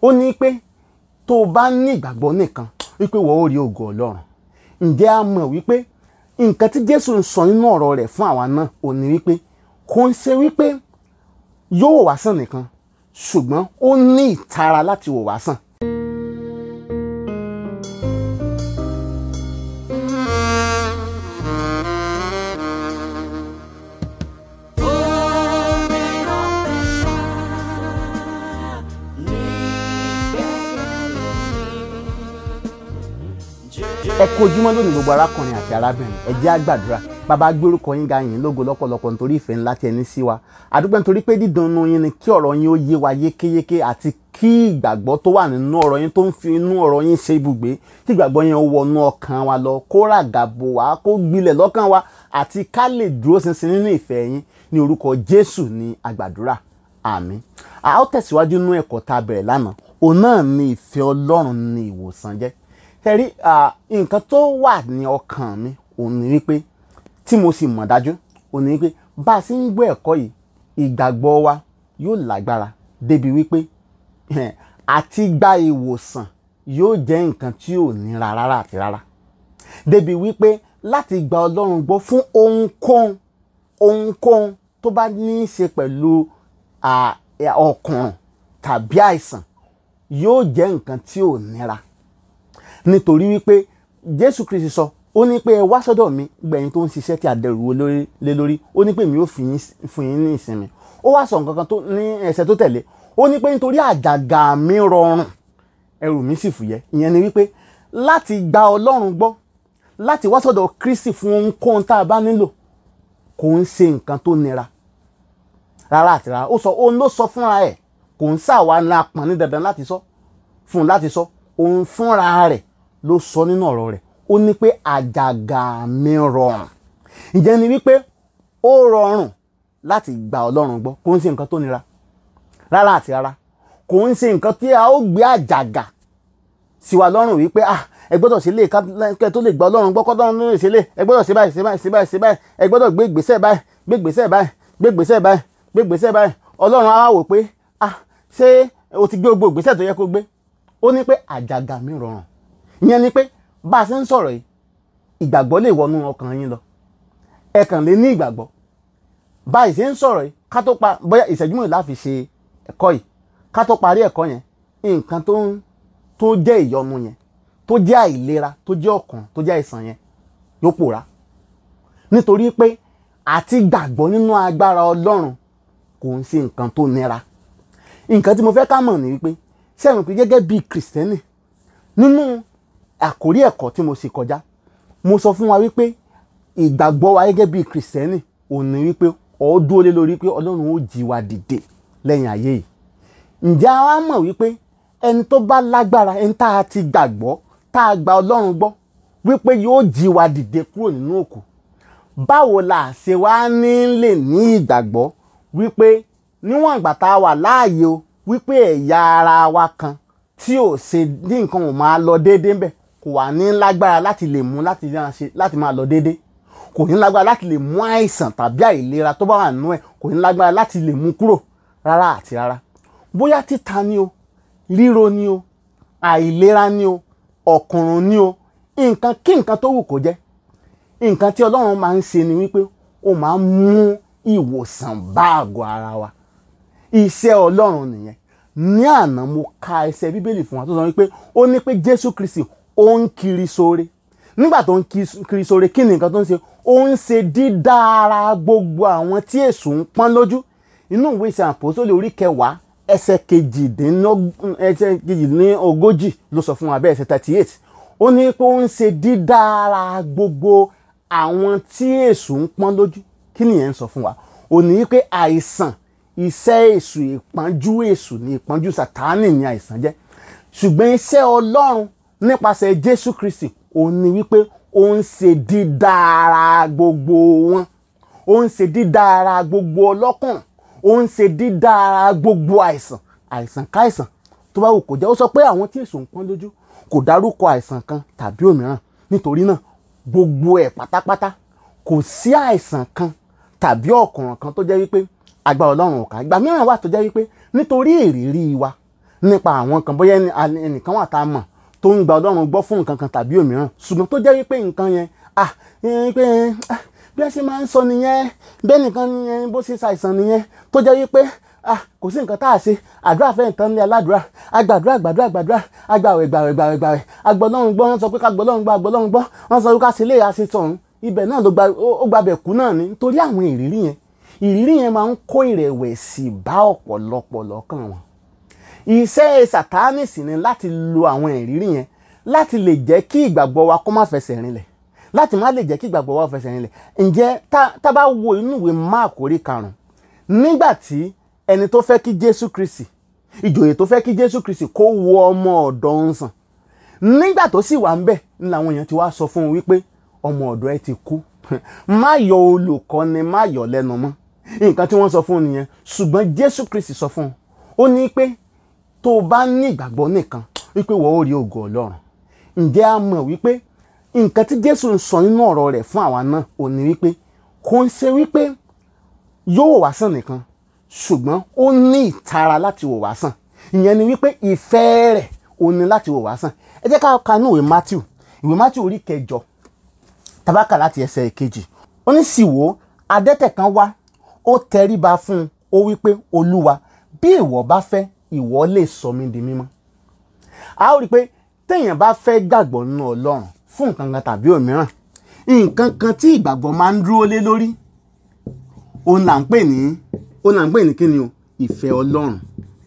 ó ní pé tó o bá ní ìgbàgbọ́ nìkan wípé wọ́n ó rí ògo ọlọ́run ǹjẹ́ a mọ̀ wípé nǹkan tí jésù ń sọ nínú ọ̀rọ̀ rẹ̀ fún àwa náà ò ní wípé kò ń ṣe wípé yóò wò wá sàn nìkan ṣùgbọ́n ó ní ìtara láti wò wá sàn. ẹ kú ojúmọ́ lónìí gbogbo arákùnrin àti arábìnrin ẹ jẹ́ á gbàdúrà bàbá gbórúkọ yín ga yín lógo lọ́pọ̀lọpọ̀ nítorí ìfẹ́ ńlá tí ẹ ní sí wa àdúgbò nítorí pé dídùnnú yín ni kí ọ̀rọ̀ yín ó yé wa yékéyéké àti kí ìgbàgbọ́ tó wà nínú ọ̀rọ̀ yín tó ń fi inú ọ̀rọ̀ yín ṣe ibùgbé kí ìgbàgbọ́ yẹn ó wọnú ọkàn wa lọ kó ràgàbò wá kó gbilẹ̀ lọ́kàn wa àti ká lè dúró ṣinṣin nínú ìfẹ́ yín ní orúkọ Jésù ní àgbàdúrà àmín a ó tẹ̀síwájú nínú ẹ̀kọ́ tá a bẹ̀rẹ̀ lánàá òun náà ni ìfẹ́ Ọlọ́run ní ìwòsàn jẹ́ tẹ̀rí nǹkan tó wà ní ọkàn mi òun ni wípé tí mo sì mọ̀ dájú òun ni wípé bá a sì ń gbọ́ ẹ̀kọ́ yìí ìgbàgbọ́ wa yóò lágbára débi wípé àti gba ìwòsàn yóò jẹ́ nǹkan tí ò nira rárá àti rárá débi wípé láti gba Ọlọ́run gbọ́ fún ohunkóhun ohunkóhun tó bá ní í ṣe pẹ̀lú ọkùnrùn tàbí àìsàn yóò jẹ́ nǹkan tí ò nira nítorí wípé jésù kristi sọ ó ní pé ẹ wá sọ́dọ̀ mi gbẹ̀yìn tó ń ṣiṣẹ́ tí a dẹrù lé lórí ó ní pé mi ò fún yín ní ìsinmi ó wá sọ nǹkan kan tó ní ẹsẹ̀ tó tẹ̀lé ó ní pé nítorí àjàgà mi rọrùn ẹrù mi sì fúyẹ́ ìyẹn ni wípé láti gba ọlọ́run gbọ́ láti wá sọ́dọ̀ kristi fún ohunkóhun tá a bá nílò kò ń ṣe nǹkan tó nira rárá àti rárá ó sọ òun ló sọ fúnra ẹ̀ kò ń ṣàwa la pọ̀n ní dandan láti sọ fún un láti sọ òun fúnra rẹ̀ ló sọ nínú ọ̀rọ̀ rẹ̀ ó ní pé àjàgà mi rọrùn ìjẹ́ ni wípé ó rọrùn láti gba ọlọ́run gbọ́ kò ń ṣe nǹkan tó nira rárá àti rárá kò ń ṣe nǹkan tí a ó gbé àjàgà sí wa lọ́rùn wípé ah ẹ gbọ́dọ̀ ṣe lè kẹ́ tó lè gba ọlọ́run gbọ́ kọ́dọ̀ ló lè ṣe lè ẹ gbọ́dọ̀ ṣe báyìí ṣe báyìí ṣe báyìí ṣe báyìí ẹ gbọ́dọ̀ gbé ìgbésẹ̀ báyìí gbé ìgbésẹ̀ báyìí gbé ìgbésẹ̀ báyìí gbé ìgbésẹ̀ báyìí ọlọ́run á wò pé ah ṣé o ti gbé gbogbo ìgbésẹ̀ tó yẹ kó gbé ó ní pé àjàgà mi rọrùn ìyẹn ni pé bá a ṣe ń sọ̀rọ̀ yìí ìgbàgbọ́ lè wọnú ọkàn yín lọ ẹ kàn lè ní ìgbàgbọ́ bá a ṣe ń sọ̀rọ̀ yìí ká tó pa bóyá ìṣẹ́jú mìíràn láfi ṣe ẹ̀kọ́ yìí ká tó parí ẹ̀kọ́ yẹn nǹkan tó ń tó jẹ́ ìyọnu yẹn tó jẹ́ àìlera tó jẹ́ ọkàn tó jẹ́ àìsàn yẹn yóò pòórá nítorí pé àti gbàgbọ́ nínú agbára Ọlọ́run kò ń ṣe nǹkan tó nira nǹkan tí mo fẹ́ ká mọ̀ ní wípé sẹ́yìn pé gẹ́gẹ́ bíi kìrìsìtẹ́nì nínú àkórí ẹ̀kọ́ tí mo sì kọjá mo sọ fún wa wípé ìgbàgbọ́ wa gẹ́gẹ́ bíi kìrìsìtẹ́nì ò ní wípé ó dúró lé lórí pé ọlọ́run ó jí wa dìde lẹ́yìn ayé yìí ǹjẹ́ a wá mọ̀ wípé ẹni tó bá lágbára ẹni tá a ti gbàgbọ́ tá a gba ọlọ́run gbọ́ wípé yóò jí wa dìde kúrò nínú òkú báwo la ṣe wá ní lè ní ìgbàgbọ́ wípé níwọ̀n ìgbà tá a wà láàyè o wípé ẹ̀yà ara wa kan tí ò ṣe ní nǹkan ò máa lọ déédéé ńbẹ̀ kò wà ní lágbára láti lè mú láti máa lọ déédéé kò ní lágbára láti lè mú àìsàn tàbí àìlera tó bá wà nínú ẹ̀ kò ní lágbára láti lè mú kúrò rárá àti rárá bóyá títa ni o ríro ni o àìlera ni o ọ̀kùnrùn ni o nǹkan kí nǹkan tó wù kó jẹ́ nǹkan tí Ọlọ́run máa ń ṣe ni wípé ó máa ń mú ìwòsàn bá àgọ́ ara wa iṣẹ́ ọlọ́run nìyẹn ní àná mo ka ẹsẹ̀ bíbélì fún wa tó sọ wípé ó ní pé jésù kristi ó ń kiri sóore nígbà tó ń kiri sóore kí ni nǹkan tó ń ṣe ó ń ṣe dídára gbogbo àwọn tí èṣù ń pọ́n lójú inú ìwé ìṣe àpòsólè orí kẹwàá ẹsẹ̀ kejìdínlógójì ló sọ fún wa bẹ́ẹ̀ ẹsẹ̀ thirty eight ó ní pé ó ń ṣe dídára gbogbo àwọn tí èṣù ń pọ́n lójú kí nìyẹn ń sọ fún wa ó ní pé àìsàn iṣẹ́ èṣù ìpọ́njú èṣù ní ìpọ́njú sàtáánì ní àìsàn jẹ́ ṣùgbọ́n iṣẹ́ ọlọ́run nípasẹ̀ jésù kristi òun ni wípé ó ń ṣe dídára gbogbo wọn ó ń ṣe dídára gbogbo ọlọ́kàn ó ń ṣe dídára gbogbo àìsàn àìsàn káìsàn tó bá wù kó jẹ́ ó sọ pé àwọn tí èṣù ń pọ́n lójú kò dárúkọ àìsàn kan tàbí òmíràn nítorí náà gbogbo ẹ̀ pátápátá kò sí àìsàn kan tàbí ọ̀kùnràn kan tó jẹ́ wípé agbára ọlọ́run ò ká ìgbà mìíràn wà tó jẹ́ wípé nítorí ìrírí wa nípa àwọn kan bóyá ẹnìkan wà tá a mọ̀ tó ń gba ọlọ́run gbọ́ fún nǹkan kan tàbí òmíràn ṣùgbọ́n tó jẹ́ wípé nǹkan yẹn ah pé bí a ṣe máa ń sọ nìyẹn bẹ́ẹ̀ nìkan nìyẹn bó ṣe ṣàìsàn nìyẹn tó jẹ́ wípé ah kò sí nǹkan tá a ṣe àdúrà fẹ́ nǹkan lé aládùúrà agbàdúrà gbàdúrà gbàdúrà agbàwẹ̀ gbàwẹ̀ gbàwẹ̀ gbàwẹ̀ agbọ́lọ́run gbọ́ wọ́n sọ pé ká gbọ́lọ́run gbọ́ agbọ́lọ́run gbọ́ wọ́n sọ pé ká ṣe lè àṣẹ tọ̀hún ibẹ̀ náà ló gba ó gbabẹ̀ kú náà ni nítorí àwọn ìrírí yẹn ìrírí yẹn máa ń kó ìrẹ̀wẹ̀sì bá ọ̀pọ̀lọpọ̀ lọ́kàn wọn iṣẹ́ sàtáánì sì ni láti lo àwọn ìrírí yẹn láti lè jẹ́ kí ìgbàgbọ́ wa kó má fẹsẹ̀ rinlẹ̀ láti má lè jẹ́ kí ìgbàgbọ́ wa fẹsẹ̀ rinlẹ̀ ǹjẹ́ tá bá wo inú ìwé Máàkù orí karùn-ún nígbà tí ẹni tó fẹ́ kí Jésù Kristi ìjòyè tó fẹ́ kí Jésù Kristi kó wo ọmọ ọ̀dọ̀ ń sàn nígbà tó sì wà ń bẹ̀ ní làwọn èèyàn ti wá sọ fún un wípé ọmọ ọ̀dọ̀ ẹ ti kú má yọ olùkọ́ni má yọ lẹ́nu mọ́ nǹkan tí wọ́n sọ fún un nìyẹn ṣùgbọ́n Jésù Kristi sọ fún un ó ní pé tó o bá ní ìgbàgbọ́ nìkan wípé wọ́n ó rí ògo Ọlọ́run ǹjẹ́ a mọ̀ wípé nǹkan tí Jésù ń sọ nínú ọ̀rọ̀ rẹ̀ fún àwa náà ò ní wípé kò ń ṣe wípé yóò wá sàn nìkan ṣùgbọ́n ó ní ìtara láti wò wá sàn ìyẹn ni wípé ìfẹ́ rẹ̀ ó ní láti wò wá sàn ẹ jẹ́ ká ka ní ìwé Matthew ìwé Matthew orí kẹjọ tabaka láti ẹsẹ̀ kejì ó ní sì wò adẹ́tẹ̀ kan wá ó tẹríba fún un ó wípé olúwa bí ìwọ bá fẹ́ ìwọ lè sọ mí di mímọ́ a ó rí i pé téèyàn bá fẹ́ gbàgbọ́ nínú ọlọ́run fún nǹkan kan tàbí òmíràn nǹkan kan tí ìgbàgbọ́ máa ń dúró lé lórí òun là ń pè ní òun là ń pè ní kí ni o ìfẹ́ ọlọ́run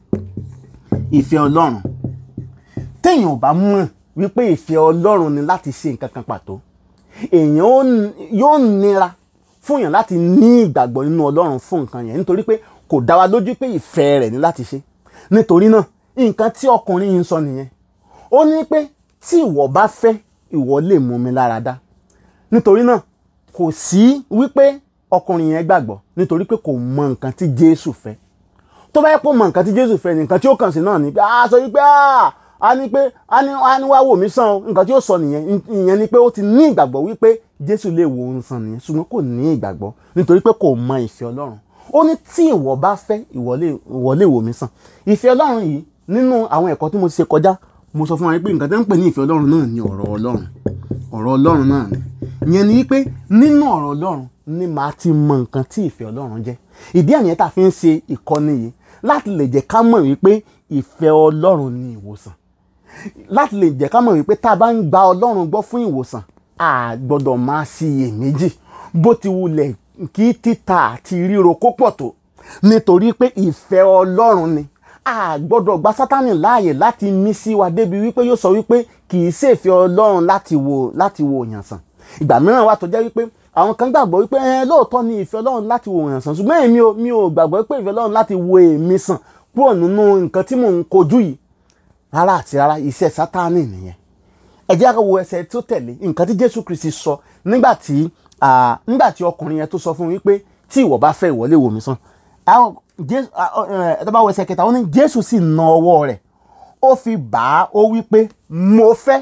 ìfẹ́ ọlọ́run téèyàn ò bá mọ̀ wípé ìfẹ́ ọlọ́run ni láti ṣe nǹkan kan pàtó èèyàn yóò nira fún yàn láti ní ìgbàgbọ́ nínú ọlọ́run fún nǹkan yẹn nítorí pé kò dá wa lójú pé ìfẹ́ rẹ̀ ní láti ṣe nítorí náà nǹkan tí ọkùnrin yìí ń sọ nìyẹn ó ní pé tí ìwọ bá fẹ́ ìwọ lè mú mi lára dá nítorí náà kò sí wípé ọkùnrin yẹn gbàgbọ́ nítorí pé kò mọ nǹkan tí Jésù fẹ́ tó bá yẹ kó mọ nǹkan tí Jésù fẹ́ nǹkan tí ó kàn sí náà ni pé a sọ wípé a ní pé a ní a ní wá wò mí sàn o nǹkan tí ó sọ nìyẹn ìyẹn ni pé ó ti ní ìgbàgbọ́ wípé Jésù lè wò ó sàn nìyẹn ṣùgbọ́n kò ní ìgbàgbọ́ nítorí pé kò mọ ìfẹ́ Ọlọ́run ó ní tí ìwọ bá fẹ́ ìwọ lè wò mí sàn ìfẹ́ Ọlọ́run yìí nínú àwọn ẹ̀kọ́ tí mo ti ṣe kọjá mo sọ fún wa pé nǹkan tó ń pè ní ìfẹ́ Ọlọ́run náà ni ọ̀rọ̀ Ọlọ́run ọ̀rọ̀ Ọlọ́run náà ni ìyẹn ni wípé nínú ọ̀rọ̀ Ọlọ́run ni màá ti mọ nǹkan tí ìfẹ́ Ọlọ́run jẹ́ ìdí àyẹn tá a fi ń ṣe ìkọ́ni yìí láti lè jẹ́ ká mọ̀ wípé ìfẹ́ Ọlọ́run ni ìwòsàn láti lè jẹ́ ká mọ̀ wípé tá a bá ń gba Ọlọ́run gbọ́ fún ìwòsàn a gbọ́dọ̀ máa ṣiyèméjì bó ti wulẹ̀ kí títa àti ríro kó pọ̀ tó nítorí pé ìfẹ́ Ọlọ́run ni a gbọ́dọ̀ gba Sátánì láàyè láti mí sí wa débi wípé yóò sọ wípé kì í ṣèfẹ́ Ọlọ́run láti wo láti wo òyàn sàn ìgbà mìíràn wà tó jẹ́ wípé àwọn kan gbàgbọ́ wípé ẹ lóòótọ́ ni ìfẹ́ Ọlọ́run láti wo òyàn sàn ṣùgbọ́n èmi ò mi ò gbàgbọ́ pé ìfẹ́ Ọlọ́run láti wo èmi sàn kúrò nínú nǹkan tí mò ń kojú yìí rárá àti rárá iṣẹ́ Sátánì nìyẹn ẹ jẹ́ ká wo ẹsẹ̀ tó tẹ̀lé nǹkan tí Jésù Kristi sọ nígbà tí nígbà tí ọkùnrin yẹn tó sọ fún wípé tí ìwọ bá fẹ́ ìwọ lè wò mí sàn àwọn jésù ẹ tó bá wọ ẹsẹ̀ kẹta ó ní jésù sì na ọwọ́ rẹ̀ ó fi bà á ó wí pé mo fẹ́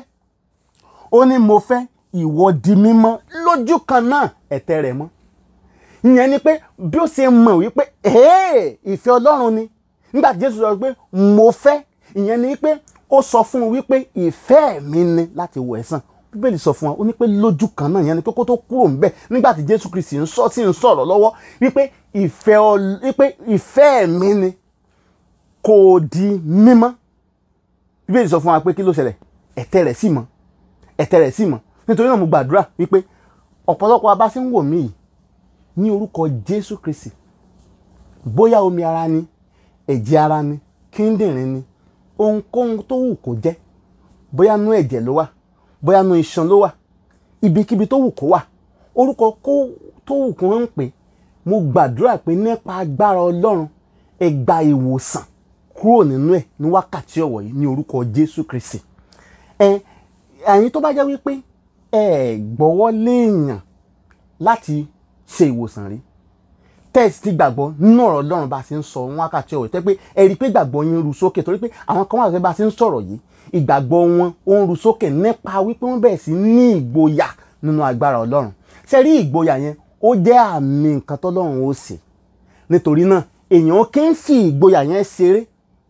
ó ní mo fẹ́ ìwọ di mímọ́ lójú kan náà ẹ̀tẹ̀ rẹ̀ mọ́ ìyẹn ni pé bí ó ṣe mọ̀ wípé ìfẹ́ ọlọ́run ni nígbà tí jésù sọ pé mo fẹ́ ìyẹn ni pé ó sọ fún un wípé ìfẹ́ mi ni láti wò ẹ́ sàn bíbélì sọ fún wa ó ní pé lójú kan náà ìyẹn ni pé kó tó kúrò ńbẹ̀ nígbà tí jésù kristi ń sọ tí ń sọ̀rọ̀ lọ́wọ́ wípé ìfẹ́ wípé ìfẹ́ mi ni kò di mímọ́ bíbélì sọ fún wa pé kí ló ṣẹlẹ̀ ẹ̀tẹ̀ rẹ̀ sì mọ́ ẹ̀tẹ̀ rẹ̀ sì mọ́ nítorí náà mo gbàdúrà wípé ọ̀pọ̀lọpọ̀ abá ṣe ń wò mí yìí ní orúkọ jésù kristi bóyá omi ara ni ẹ̀jẹ̀ ara ni kíndìnrín ni ohunkóhun tó wù kó jẹ́ bóyá nú ẹ̀jẹ̀ ló wà bóyá nu iṣan ló wà ibikíbi tó wù kó wà orúkọ kó tó wù kó ń pè mo gbàdúrà pé nípa agbára ọlọ́run ẹ gba ìwòsàn kúrò nínú ẹ̀ ní wákàtí ọ̀wọ̀ yìí ní orúkọ jésù kristi ẹ ẹ̀yin tó bá jẹ́ wípé ẹ gbọ́wọ́ léèyàn láti ṣe ìwòsàn rí tẹ́ẹ̀sì ti gbàgbọ́ nínú ọ̀rọ̀ ọlọ́run bá a ti ń sọ wákàtí ọ̀wọ̀ tẹ́ pé ẹ rí i pé gbàgbọ́ yín ru sókè torí pé àwọn kan wà pé bá a ti ń sọ̀rọ̀ yìí ìgbàgbọ́ wọn ó ń ru sókè nípa wípé wọ́n bẹ̀rẹ̀ sí ní ìgboyà nínú agbára ọlọ́run ṣe rí ìgboyà yẹn ó jẹ́ àmì nǹkan tọ́lọ́run ó ṣe nítorí náà èèyàn kì í fi ìgboyà yẹn ṣeré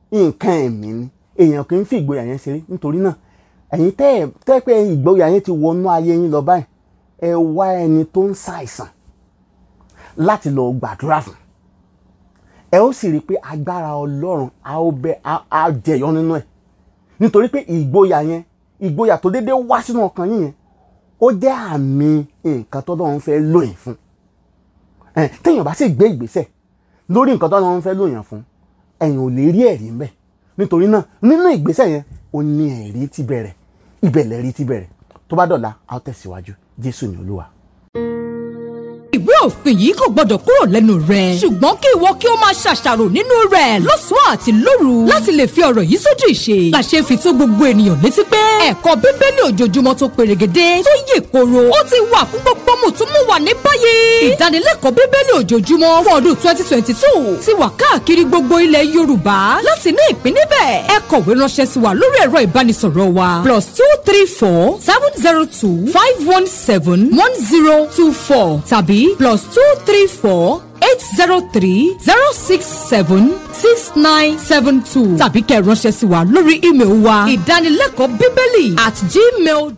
nǹkan ẹ̀mí ni èèyàn kì í fi ìgboyà yẹn ṣeré nítorí náà ẹ̀yin tẹ́ ẹ̀ tẹ́ pé ìgboyà yẹn ti wọnú ayé yín lọ báyìí ẹ wá ẹni tó ń ṣàìsàn láti lọ gbàdúrà fún ẹ ó sì rí i pé agbára ọlọ́run á ó bẹ á jẹyọ nínú ẹ̀ nítorí pé ìgboyà yẹn ìgboyà tó déédéé wá sínú ọkàn yín yẹn ó jẹ́ àmì nǹkan tó lọ́run fẹ́ lóyìn fún téèyàn bá sì gbé ìgbésẹ̀ lórí nǹkan tó lọ́run fẹ́ lóyìn fún ẹ̀yin ò lè rí ẹ̀rí ńbẹ̀ nítorí náà nínú ìgbésẹ̀ yẹn ó ní ẹ̀rí ti bẹ̀rẹ̀ ìbẹ̀lẹ̀ rí ti bẹ̀rẹ̀ tó bá dọ̀la a ó tẹ̀síwájú jésù ní olúwa ìwé òfin yìí kò gbọdọ̀ kúrò lẹ́nu rẹ̀. ṣùgbọ́n kí ìwọ kí o máa ṣàṣàrò nínú rẹ̀ lọ́sàn-án àti lóru láti lè fi ọ̀rọ̀ yìí sójú ìṣe. làṣẹ fi tó gbogbo ènìyàn létí pé ẹ̀kọ́ bíbélì ojoojúmọ́ tó perégedé tó yè koro ó ti wà fún gbogbo mùtúmùwà ní báyìí. ìdánilẹ́kọ̀ọ́ bíbélì ojoojúmọ́ fún ọdún twenty twenty two ti wà káàkiri gbogbo ilẹ̀ yorùbá láti ní ìpín níbẹ̀. ẹ kọ̀wé ránṣẹ́ sí wa lórí ẹ̀rọ ìbánisọ̀rọ̀ wa plus two three four seven zero two five one seven one zero two four tàbí plus two three four eight zero three zero six seven six nine seven two tàbí kẹ́ ẹ ránṣẹ́ sí wa lórí ímeèlì wa ìdánilẹ́kọ̀ọ́ bíbélì at gmail